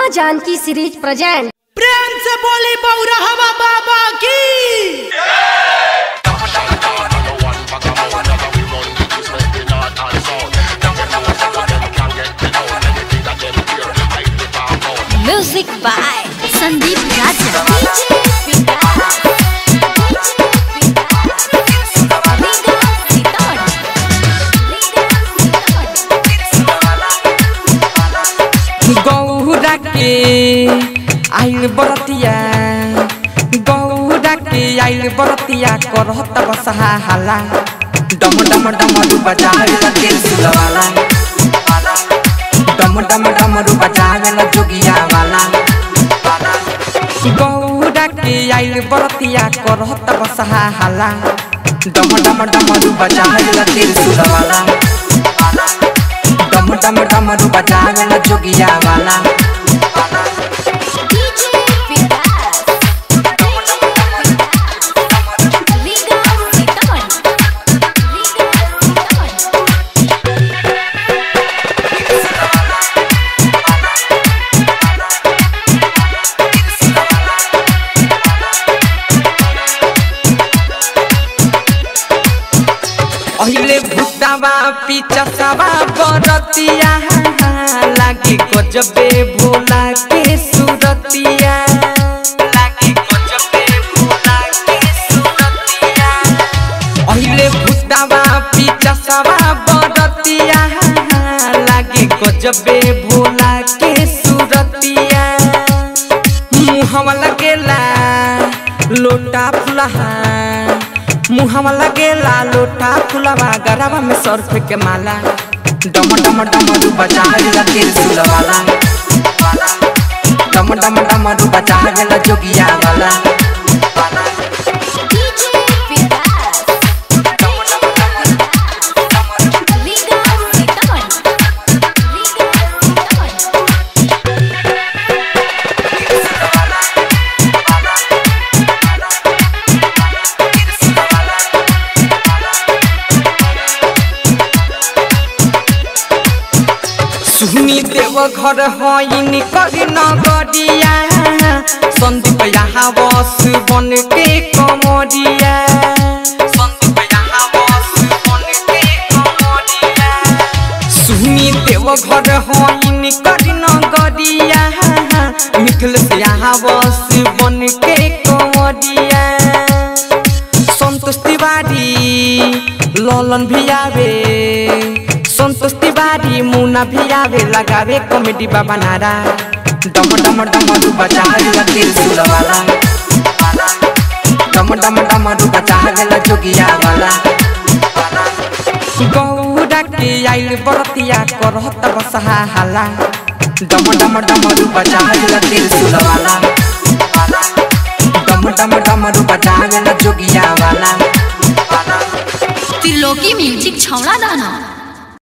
माँ Janaki series present प्रेम से बोली बौरा हवा बाबा की म्यूजिक बाय संदीप राजा गौरा के आइल बरतिया गौरा के आइल बरतिया करत बसहा हाला डम डम डम रू बजावेला तेल सुलवाला डम डम डम रू बजावेला जोगिया वाला गौरा के आइल बरतिया करत बसहा हाला डम डम डम रू बजावेला तेल सुलवाला डम डम डम रू बजावेला जोगिया वाला अहिले भुतावा पिचसावा बरतिया लागे गजबे भोला के सुरतिया लागे गजबे भोला के सुरतिया अहिले भुतावा पिचसावा बरतिया लागे गजबे भोला के सुरतिया मुहवा लगेला लोटा फुलहा मुहवा लगेला लोटा फुलवा गरवा में सर्फ के माला डम डम डम रू बजावेला तेल सुलवाला डम डम डम रू बजावेला जोगिया वाला सुनी देव घर होइन करी नगरिया सन्दीप यहाँ बस बन के कमरिया सन्दीप यहाँ बस बन के कमरिया सुनी देव घर होइन करी नगरिया मिथिल से यहाँ बस बन के कमरिया संतोष तिवारी ललन भी आवे संतोष तिवारी मुना भी आवे लगावे कॉमेडी बाबा नारा डम डम डम रू बजावेला दिल सुलवाला डम डम डम रू बजावेला जोगिया वाला गौरा के आइल बरतिया करत बसहा हाला डम डम डम रू बजावेला दिल सुलवाला डम डम डम रू बजावेला जोगिया वाला त्रिलोकी म्यूजिक छौड़ा दाना